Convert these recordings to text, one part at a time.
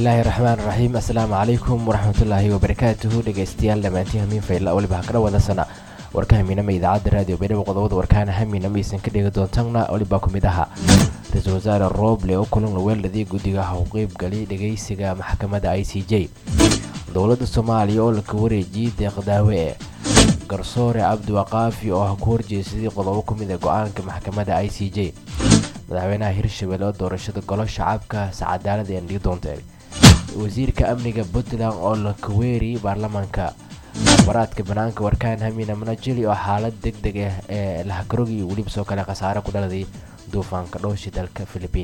bismillaahi raxmaan raxiim assalaamu calaykum waraxmatullaahi wabarakaatuhu dhegeystayaal dhammaantiin hamiin fayla weliba ha kadha wadasana warka hamiinama idaacadda raadiyo baydhabo qodobada warkaana hamiinama aysan ka dhegi doontanna weliba ku mid ahaa ra-iisul wasaare rooble oo kulan laweeladii guddiga ha u qeybgalay dhegeysiga maxkamadda i c j dowladda soomaaliya oo laka wareejiyey deeqdaawe ee garsoore cabdiwaqaafi oo ha ku horjeesaday qodobo ku mid a go-aanka maxkamadda i c j madaxweynaha hirshabelle oo doorashada golo shacabka sacadaalada ee dhigi doonta wasiirka amniga puntland oo la kaweeri baarlamaanka baraadka banaanka warkaan hamina manajeli oo xaalad deg deg ah ee lahakarogi iyo weliba soo kale khasaare ku dhaladay duufaanka dhowshi dalka philibiin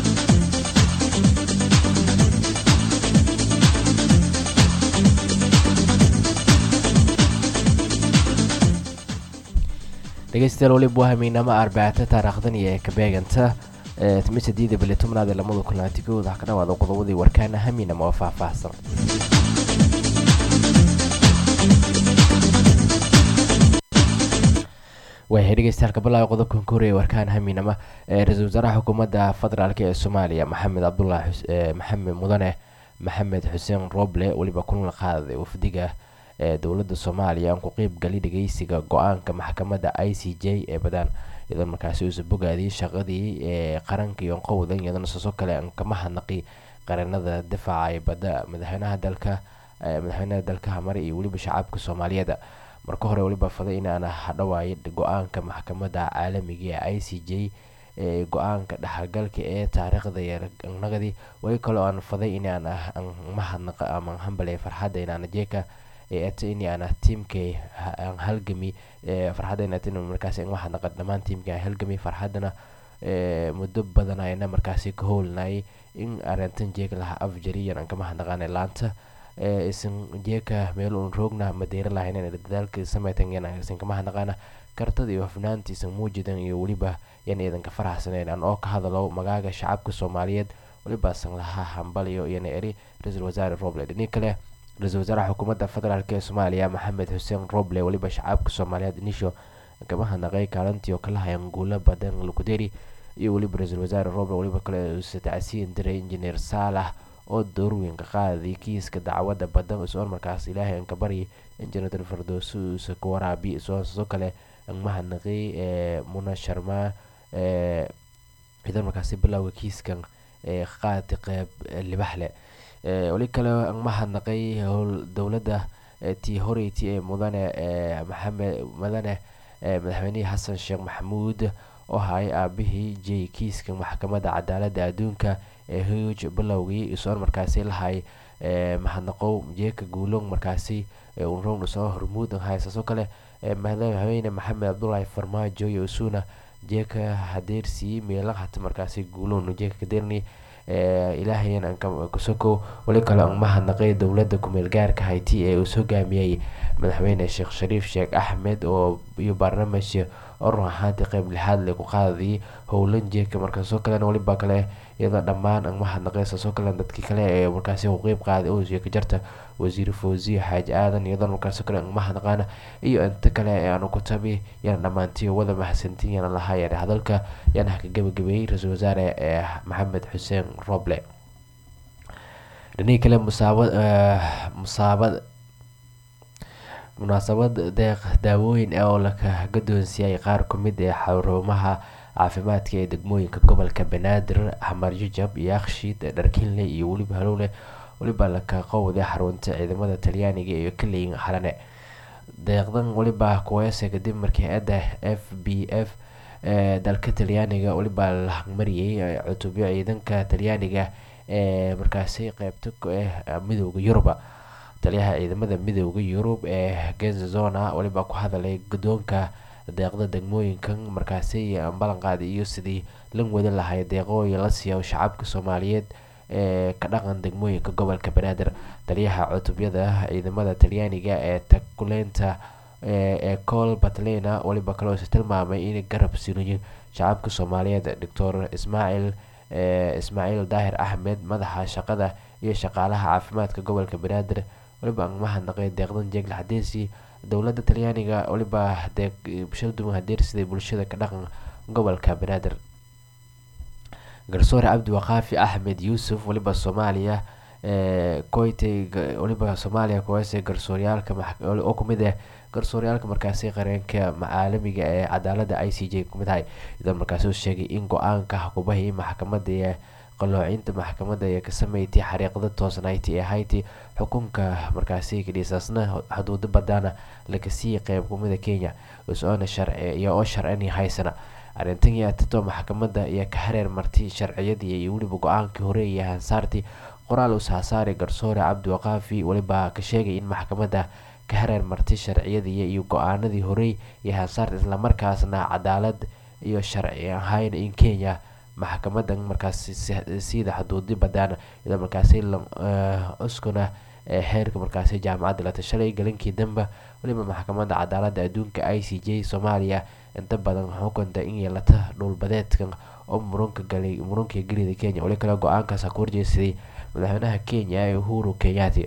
dhegeystayaal weliba waa hamiinama arbacata taariikhdan iyo kabeeganta timisadida bili tobnaad ee lamada kulantigooda ha ka dhawaada qodobadii warkaana hamiinama oo faahfaahsan wayahay dhegeystayaal kabalaaga qodobkan ka horeeya warkaan hamiinama ra-iisul wasaaraha xukuumadda federaalk ee soomaaliya maxamed cabdulaahi maxamed mudane maxamed xuseen roble weliba kulan qaaday wafdiga ee dowladda soomaaliya aan ku qeyb gali dhageysiga go-aanka maxkamadda i c j ee badaan iyadoo markaasi uusa bogaadiyey shaqadii ee qaranka iyo qowda iyadana sasoo kale aan kama hadnaqi qaranada difaaca ee badda madaxweynaha dalka madaxweynaha dalka hamare iyo weliba shacabka soomaaliyeed marka hore weliba faday inaan hadhawaayay go-aanka maxkamadda caalamiga ee i c j ee go-aanka dhexalgalka ee taariikhda yeernagadi weli kaloo aan faday inaan mahadnaqa ama hambale farxadda inaan jeeka ini ana tiimkay aan halgami farxadda markaasi waxaa naqa dhammaan tiimka aan halgami farxaddana muddo badan ayna markaasi ka howlnayay in arintan jeeka laha afjariyan aan kama hadnaqaana laanta isan jeeka meel uun roogna madeera lahayn dadaalka sameytan isan kama hadnaqaana kartada iyo hufnaanta isan muujidan iyo weliba yan idanka faraxsaneyn aan oo ka hadalo magaaga shacabka soomaaliyeed weliba san laha hambaliyo iyana eri ra-iisul wasaare roble dhini kale ra-iisul wasaaraha xukuumadda federaalk ee soomaaliya maxamed xuseen roble weliba shacabka soomaaliyeed nisho kama hadnaqay kaalintii oo kala hayan guulo badan lukuderi iyo weliba ra-iisul wasaare roble weliba kale uuse tacsiin diray injineer saalax oo doorweyn ka qaaday kiiska dacwadda badan isoon markaas ilaahay aan ka baryay injineer fardooso uuse ka waraabi isoon sidoo kale aan mahadnaqay muna sharma idan markaasi bilowga kiiskan ee qaati qeyb libaxle weli kale aan mahadnaqay howl dowladda tii horeyti ee mudane maxamed mudane madaxweynihii xasan sheekh maxamuud oo hayay aabihii j kiiska maxkamadda cadaaladda adduunka ee huge bilowgii isoon markaasi lahay mahadnaqow jeeka guulong markaasi unrong isoo hormuud haysaso kale madaxweyne maxamed cabdulaahi farmaajo iyo isuna jeeka hadeersii meela hata markaasi guulon jeeka kadeerni ilaahayan aan kasoko weli kale aan mahadnaqay dowladda kumeel gaarka hayti ee uu hogaamiyey madaxweyne sheekh shariif sheekh axmed oo iyo barnaamij oo run ahaantii qeyb lixaad le ku qaadayay howlan jeeka markaasoo kalena weliba kale iyadoo dhammaan aan mahadnaqay saasoo kale dadkii kale ee markaasi u qeyb qaaday oo sheeka jarta wasiir fawziye xaaji aadan iyadoo markaasoo kale aan mahadnaqaana iyo inta kale ee aanu ku tabi yana dhammaantii wada mahadsantiin yana lahaayeen hadalka yana haka gabagabeeyey ra-iisul wasaare ee maxamed xuseen roble dhinihii kale musaabad musaabad munaasabad deeq daawooyin oo laka gadoonsiiyay qaar ku mid ee xarumaha caafimaadka ee degmooyinka gobolka banaadir xamarjajab yakshiid dharkinle iyo weliba halowle weliba laka qowday xarunta ciidamada talyaaniga iyo kaleyin xalane deeqdan weliba kuweese kadib markii ada f b f ee dalka talyaaniga weliba la mariyay cutubyo ciidanka talyaaniga ee markaasi qeybta ah midooda yuruba taliyaha ciidamada midooda yurub ee genzazona weliba ku hadalay guddoonka deeqda degmooyinkan markaasi ballanqaadi iyo sidii lan wada lahay deeqooyin la siiya shacabka soomaaliyeed ee ka dhaqan degmooyinka gobolka banaadir taliyaha cutubyada ciidamada talyaaniga ee takuleynta ee col batlena weliba kaloose tilmaamay inay garab siinayin shacabka soomaaliyeed doctor ismaaciil ismaaciil daahir axmed madaxa shaqada iyo shaqaalaha caafimaadka gobolka banaadir weliba aan mahadnaqay deeqdan jeegla xadeesi dowladda talyaaniga weliba deeq bulshada hadeersiday bulshada ka dhaqan gobolka banaadir garsoore cabdi waqaafi axmed yuusuf weliba soomaaliya koytay waliba soomaaliya kuwaase garsooryaalka oo kumid ah garsooryaalka markaasi qareenka caalamiga ee cadaalada i c j kumid ahay iyadoo markaasi uu sheegay in go-aanka xukuumahii maxkamadda ee qaloocinta maxkamadda ee ka sameeytay xariiqda toosnayti ee hayti xukunka markaasi kadhiisaasna xuduudo badaana laga siiyay qeyb kumida kenya is-oona sharci iyo oo sharcini haysana arrintan iyo atato maxkamadda iyo ka hareer martay sharciyadii iyo weliba go-aankii hore iyo hansaartii qoraal usaasaari garsoore cabdiwaqaafi weliba ka sheegay in maxkamadda ka hareer martay sharciyadii iyo go-aanadii horey iyo hansaarta islamarkaasna cadaalad iyo sharci ahayn in kenya maxkamadan markaasi siida xuduudi badaana iyadoo markaasi cuskuna xeerka markaasi jaamacadda la tashalay galinkii dambe weliba maxkamadda cadaalada adduunka i c j soomaaliya inta badan xukunta in yeelata dhulbadeedkan oo murunka galay murunka gelida kenya weli kale go-aankaas ku horjeesaday madaxweynaha kenya ee uhuru kenyaati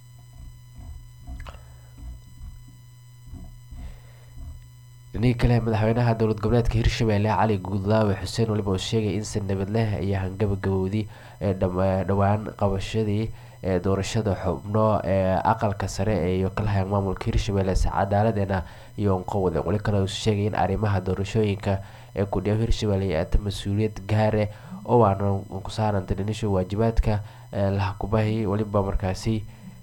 dhinihii kale madaxweynaha dowlad goboleedka hirshabelle cali guudlaawe xuseen weliba uu sheegay in si nabad leh iyo hangabagabowdii ee dhowaan qabashadii ee doorashada xubno ee aqalka sare iyo kalahayan maamulka hirshabelle si cadaaladeena iyo unqowda weli kale uu sheegay in arrimaha doorashooyinka ee kudhiyaw hirshabelle ay ata mas-uuliyad gaare oo waana ku saaranta dhinisha waajibaadka lahakubahi weliba markaasi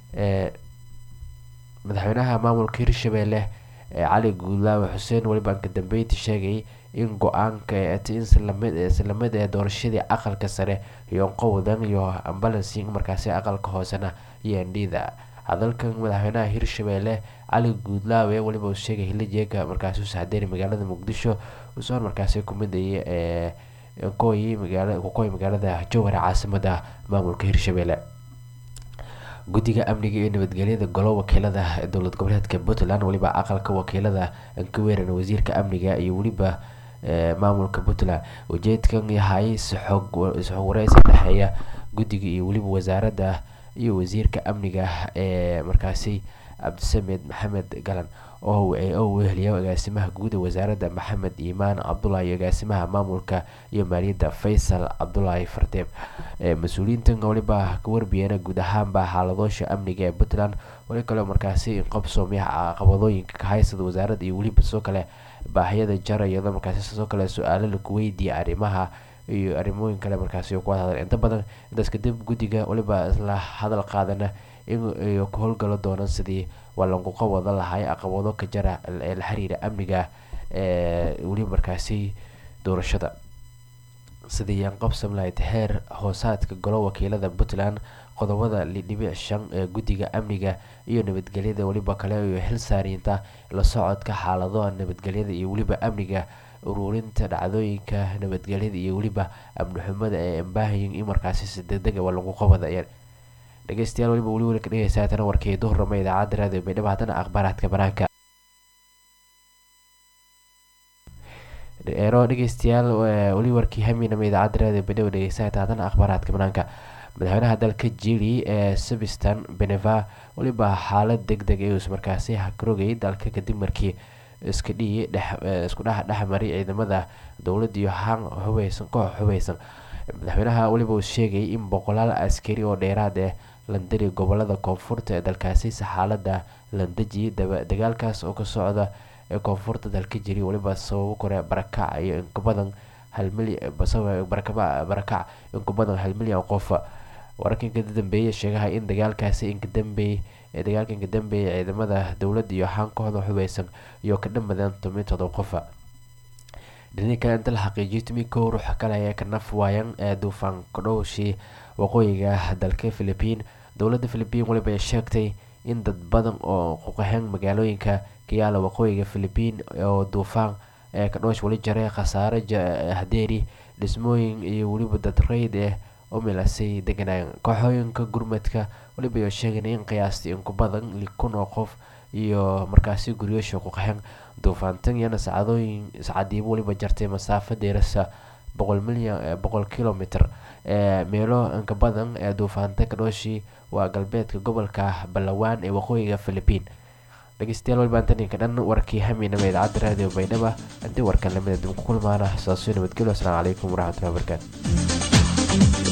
madaxweynaha maamulka hirshabelle cali guudlaawe xuseen weliba ka dambeyntii sheegay in go-aanka islamid ee doorashadii aqalka sare iyo qowdan iyo ambalancing markaasi aqalka hoosena iyo ndhida hadalkan madaxweynaha hirshabelle cali guudlaawe weliba uu sheegay hilijeega markaasi u saxdeeri magaalada muqdisho usoon markaasi kumidaya ee koyi magaala kukoy magaalada jowhar caasimada maamulka hirshabelle guddiga amniga iyo nabadgelyada golo wakiilada dowlad goboleedka puntland weliba aqalka wakiilada ka weeran wasiirka amniga iyo weliba maamulka puntland ujeedkan yahay isxog wareysi dhexeeya guddiga iyo weliba wasaaradda iyo wasiirka amniga ee markaasi cabdisamed maxamed galan oo weheliya agaasimaha guud ee wasaaradda maxamed iimaan cabdulaahi iyo agaasimaha maamulka iyo maaliyadda faysal cabdulaahi fardeeb mas-uuliyiintan weliba ka warbiyeena guud ahaanba xaaladoosha amniga ee puntland weli kale markaasi qabsoomiyaha caqabadooyinka ka haysada wasaaradda iyo weliba sidoo kale baahiyada jara iyadoo markaasi sidoo kale su-aalo laku weydiiyay arrimaha iyo arrimooyin kale markaasi ku hadal inta badan intaas kadib guddiga weliba isla hadal qaadana in ku howlgalo doonaan sidii walanquqa wada lahay caqabado ka jara ee la xiriira amniga ee weliba markaasi doorashada sidii yaan qabsan lahayd heer hoosaadka golo wakiilada puntland qodobada lidhibic shan ee guddiga amniga iyo nabadgelyada weliba kale iyo xil saariinta la socodka xaaladaha nabadgelyada iyo weliba amniga ururinta dhacdooyinka nabadgelyada iyo weliba amni xumada ee ambaahayin in markaasi si degdega waa lagu qabadayaan dhegeystayaal weliba weli weli ka dhegeysaa tana warkii duhurnama idaacadda raadiyo baydhabo haddana akhbaaraadka banaanka eero dhegeystayaal weli warkii haminama idaacadda raadiyo baydhabo dhegeysaa haddana akhbaaraadka banaanka madaxweynaha dalka jili ee subistan beneva weliba xaalad deg deg ayuus markaasi hakarogay dalka kadib markii iska dhihi isku dhex dhexmaray ciidamada dowladda iyo han hubeysan koox hubeysan madaxweynaha weliba uu sheegay in boqolaal askari oo dheeraad ah landari gobolada koonfurta ee dalkaasi si xaalada landaji dagaalkaas oo ka socda ee koonfurta dalka jiri weliba sababo kore barakac iyo inkabadan halbarakac inkabadan hal milyan qof wararka inka dambeeya sheegaha in dagaalkaasi inkadambeey dagaalka inka dambeeya ciidamada dowladda iyo haankooda hubeysan iyo ka dhamadeen toban todoba qofa dhini kale inta la xaqiijiyay tumi kow ruux kale ayaa ka naf waayan ee duufaan kadhowshii waqooyiga dalka philipiin dowladda philipiin weliba ay sheegtay in dad badan oo quqaxeen magaalooyinka ka yaala waqooyiga philipiin oo duufaan ee kadhoosh weli jaray khasaare hadeeri dhismooyin iyo weliba dad reyd ah oo milasay deganaayen kooxooyinka gurmadka weliba ay sheegeen in qiyaastii inku badan li kun oo qof iyo markaasi guryoosha quqaxeen duufaantan iyana sacadooyin sacadiiba weliba jartay masaafo dheerasa boqol milyan boqol kilomitr ee meelo inka badan ee duufaanta kadhooshii waa galbeedka gobolka balawaan ee waqooyiga philipiin dhegeystayaal waliba antaninka dhan warkii haminama idaacadda raadiyo baydhaba intii warkan lamida dib ku kulmaana saasoo nabadgelyo asalaamu calaykum waraxmatullahi wabarakaatu